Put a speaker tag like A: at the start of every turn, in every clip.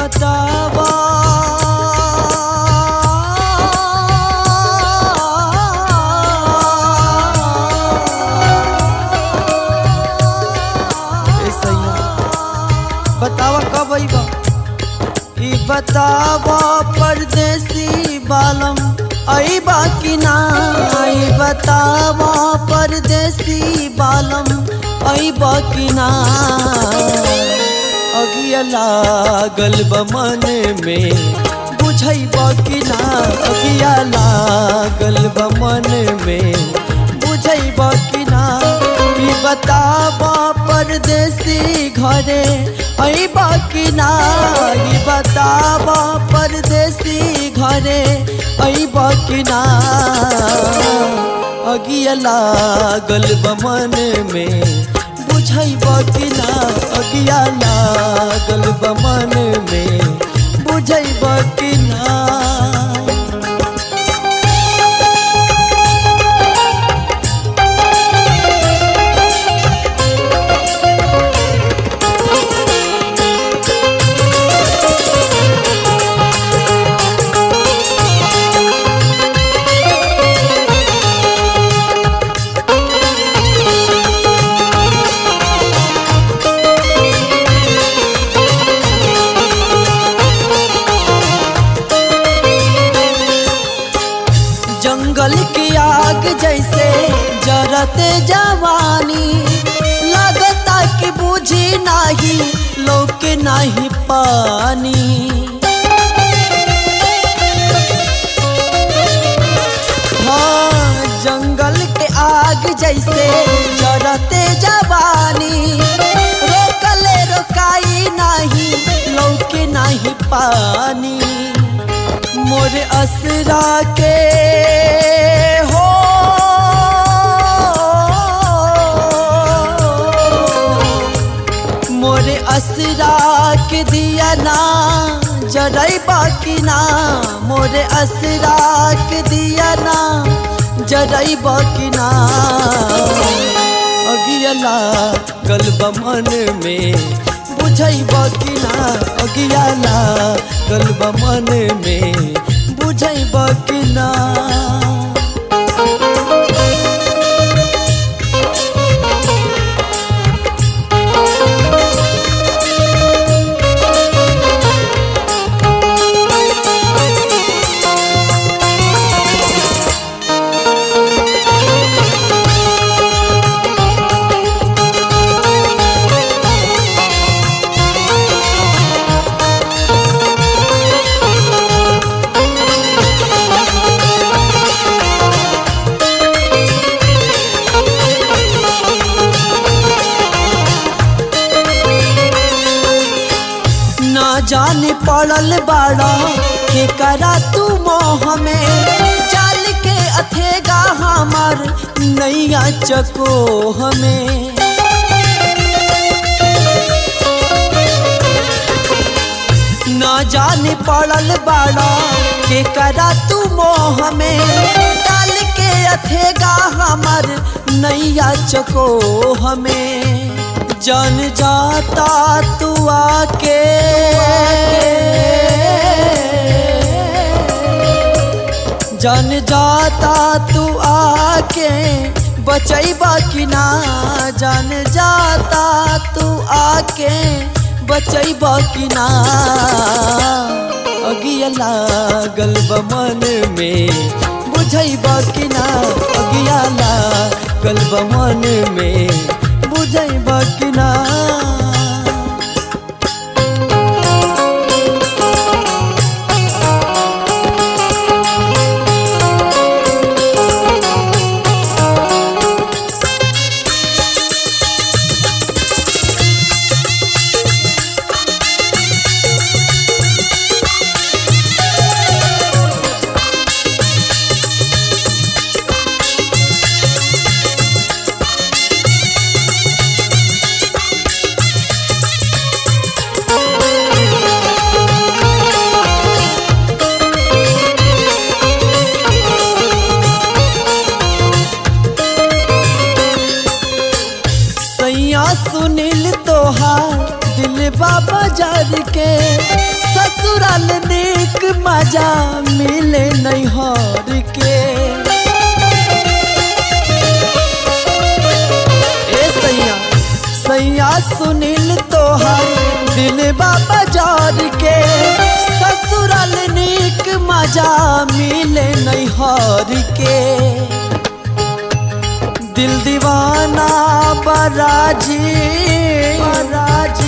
A: बतावा ए सैया बतावा कब अइबा ई बतावा परदेसी बालम अइबा कि ना ई बतावा परदेसी बालम अइबा कि ना अगिया लागल बा मन में बुझैब कि ना अगिया लागल बा मन में बुझैब कि ना ई बताब परदेसी घरे अइब कि ना ई बताब परदेसी घरे अइब कि ना अगिया लागल बा मन में बुझैब कि ना अगिया लागल बा मन में बुझैब कि ना जंगल की आग जैसे जरते जवानी लगता कि बुझी नाही लोक नहीं पानी हाँ जंगल के आग जैसे जरते जवानी रोकले रोकाई नहीं लोक नहीं पानी मोर असरा के हो मोर असरा के दिया ना जरई बाकी ना मोर असरा के दिया ना जरई बाकी ना अगियला गलब मन में बुझैब कि ना अगियाला गलब मन में बुझैब कि ना ना जाने पड़ल बाड़ा के करा तू मोह में जाल के अथेगा हमार नैया चको हमें ना जाने पड़ल बाड़ा के करा तू मोह में डाल के अथेगा हमार नैया चको हमें जान जाता तू आके जान जाता तू आके बचैबा कि ना जान जाता तू आके बचैबा कि ना अगिया लागल बा मन में बुझैबा कि ना अगिया लागल बा मन में बुझैबा कि ना सैया सुनील तोहार दिल बाबा जार के मजा मिले नैहर के ए सैया सैया सुनील तोहर दिल बाबा जार के ससुराल नीक मजा मिले नैहर के दिल दीवाना बराजी बराजी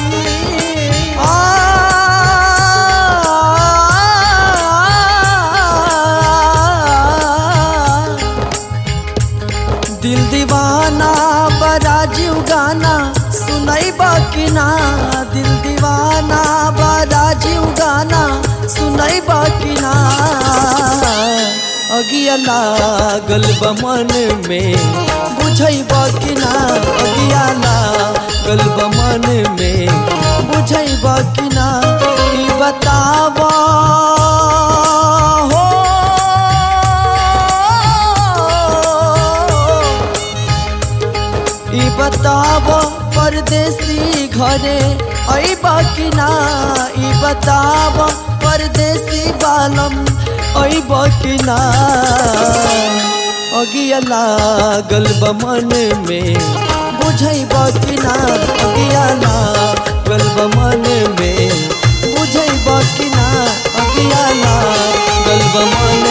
A: आ दिल दीवाना बराजू गाना सुनाई बाकी ना दिल दीवाना बराजू गाना सुनाई बाकी ना अगिया लागल बमन में बुझई बाकी ना अगिया लागल बमन में बुझई बाकी ना ई बतावा हो ई बताब परदेसी घरे अइबा कि ना ई बताब परदेसी बालम अइबा कि ना अगिया लागल बमन में बुझैबा कि ना अगिया लागल बमन में बुझैबा कि ना अगिया लागल बमन